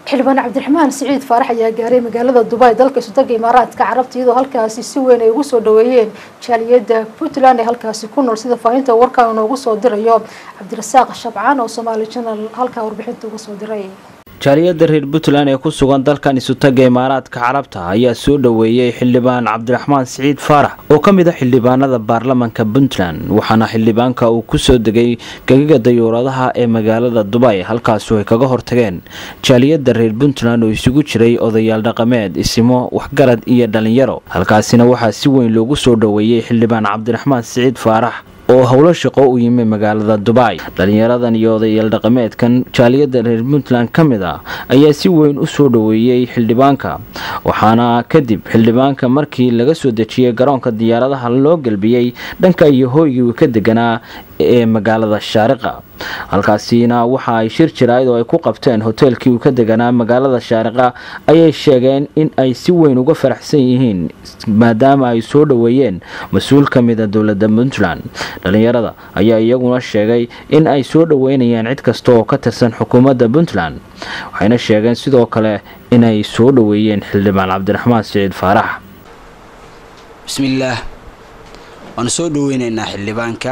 xildhibaan cabdiraxmaan siciid faarax ayaa gaaray magaalada dubai dalka isudaga imaaraadka carabta iyadoo halkaasi si weyn ay ugu soo dhaweeyeen jaaliyada puntland ee halkaasi ku nool sida faahinta warkaan noogu soo dirayo cabdirasaaq shabcaan oo somaali janal halkaa warbixinta uga soo diray jaaliyada reer puntland ee ku sugan dalkan isutaga imaaraadka carabta ayaa soo dhaweeyey xildhibaan cabdiraxmaan siciid faarax oo ka mid a xildhibaanada baarlamanka puntland waxaana xildhibaanka uu kusoo degay gegaga dayuuradaha ee magaalada dubay halkaasu ay kaga hortageen jaaliyada reer puntland oo isugu jiray odayaal dhaqameed isimo waxgarad iyo dhalinyaro halkaasina waxaa si weyn loogu soo dhaweeyey xildhibaan cabdiraxmaan siciid faarax oo howlo shaqo u yimi magaalada dubai dhalinyaradan iyo odayaal dhaqameedkan jaaliyada reer puntland ka mid ah ayaa si weyn u soo dhaweeyey xildhibaanka waxaana kadib xildhibaanka markii laga soo dejiyey garoonka diyaaradaha loo gelbiyey dhanka iyo hooygii uu ka deganaa ee magaalada shaariqa halkaasina waxa ay shir jirayd oo ay ku qabteen hoteelkii uu ka deganaa magaalada shaariqa ayay sheegeen in ay si weyn uga faraxsan yihiin maadaama ay soo dhaweeyeen mas-uul ka mid a dowlada puntland dhalinyarada ayaa iyaguna sheegay in ay soo dhaweynayaan cid kasta oo ka tirsan xukuumadda puntland waxayna sheegeen sidoo kale inay soo dhaweeyeen xildhibaan cabdiraxmaan siciid faarax bismillaah waanu soo dhaweynaynaa xildhibaanka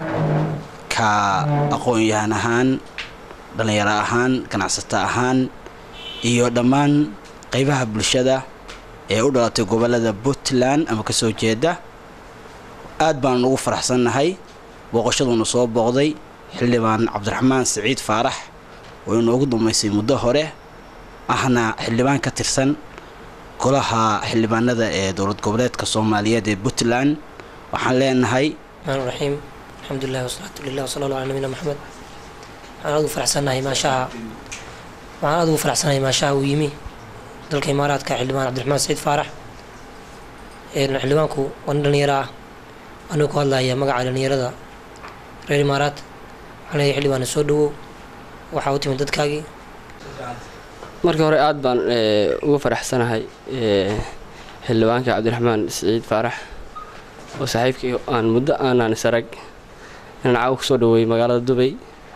ka aqoon-yahan ahaan dhallinyaro ahaan ganacsato ahaan iyo dhammaan qaybaha bulshada ee u dhalatay gobollada puntland ama kasoo jeeda aad baanu ugu faraxsannahay booqashaduunu soo booqday xildhibaan cabdiraxmaan siciid faarax oo inoogu dambaysay muddo hore ahna xildhibaan ka tirsan golaha xildhibaanada ee dowlad goboleedka soomaaliyeed ee puntland waxaan leenahay raxiim alxamdulilah wasalaatu lilah wasala alla ala nabina maxamed waxaan aad ugu faraxsannahay maashaha waxaan aad ugu faraxsanahay maashaha uu yimi dalka imaaraadka xildhibaan cabdiraxmaan siciid faarax xildhibaanku waa nin dhalinyaro ah anuu ku hadlaya magaca dhalinyarada reer imaaraad waxaan leeyahay xildhibaana soo dhawow waxaa u timid dadkaagii markii hore aad baan ugu faraxsanahay xildhibaanka cabdiraxmaan siciid faarax oo saaxiibkii aan muddo aanaan isarag inaan caawa kusoo dhaweeyey magaalada dubay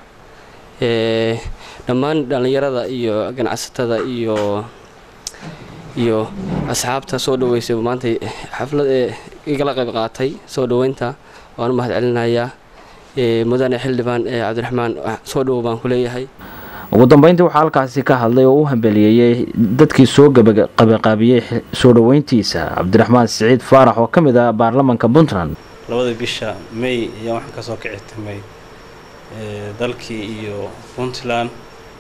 dhammaan dhallinyarada iyo ganacsatada iyo iyo asxaabta soo dhaweysay maanta xaflad ee igala qayb qaatay soo dhaweynta waan u mahad celinayaa mudane xildhibaan cabdiraxmaan soo dhawow baan ku leeyahay ugu dambeyntii waxaa halkaasi ka hadlay oo u hambeliyeeyey dadkii soo qabiqaabiyey soo dhaweyntiisa cabdiraxmaan siciid faarax oo ka mid ah baarlamanka puntland labada bisha may ayaa waxaan kasoo kici timay dalkii iyo puntland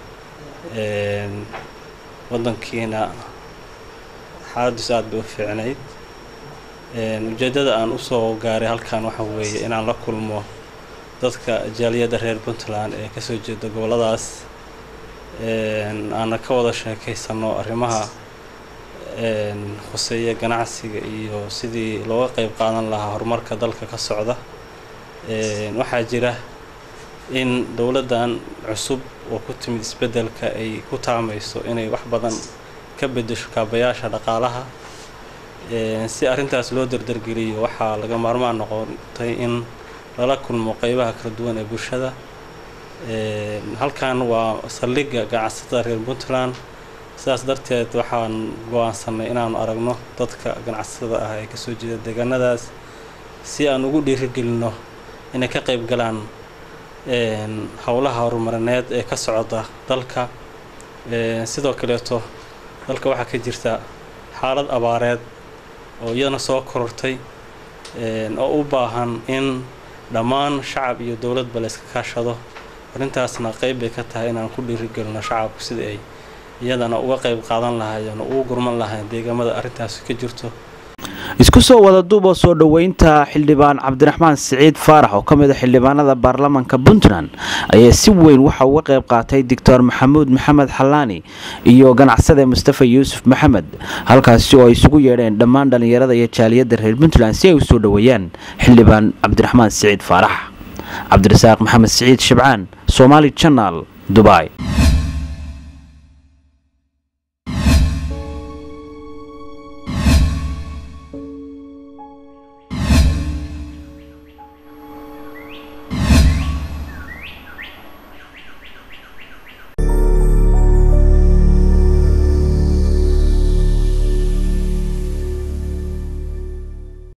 wadankiina xaaladiisu aada bay u fiicnayd ujeeddada aan usoo gaaray halkan waxa weeye inaan la kulmo dadka jaaliyadda reer puntland ee kasoo jeeda gobolladaas aana ka wada sheekaysano arrimaha khuseeya ganacsiga iyo sidii looga qeyb qaadan lahaa horumarka dalka ka socda waxaa jira in dowladdan cusub oo ku timid isbeddelka ay ku taamayso inay wax badan ka beddesho kaabayaasha dhaqaalaha si arrintaas loo dardargeliyo waxaa laga maarmaan noqotay in lala kulmo qeybaha kala duwan ee bulshada halkan waa saldhigga ganacsatada reer puntland sidaas darteed waxaan go-aansanay inaanu aragno dadka ganacsatada ah ee kasoo jeeda deegaanadaas si aan ugu dhiirigelinno inay ka qeyb galaan howlaha horumarineed ee ka socda dalka sidoo kaleeto dalka waxaa ka jirta xaalad abaareed oo iyadana soo korortay oo u baahan in dhammaan shacab iyo dowladba la iska kaashado arrintaasna qeyb bay ka tahay inaan ku dhiirigelino shacabku sida ay iyadana uga qeyb qaadan lahaayeen oo ugu gurman lahayn deegaamada arrintaasi ka jirto isku soo wada duuba soo dhoweynta xildhibaan cabdiraxmaan siciid faarax oo ka mid a xildhibaanada baarlamanka puntland ayaa si weyn waxa uga qayb qaatay doctor maxamuud maxamed xalaani iyo ganacsade mustafa yuusuf maxamed halkaasi oo ay isugu yeedheen dhammaan dhallinyarada iyo jaaliyadda reer puntland si ay u soo dhoweeyaan xildhibaan cabdiraxmaan siciid faarax cabdirasaaq maxamed siciid shabcaan somaali janal dubai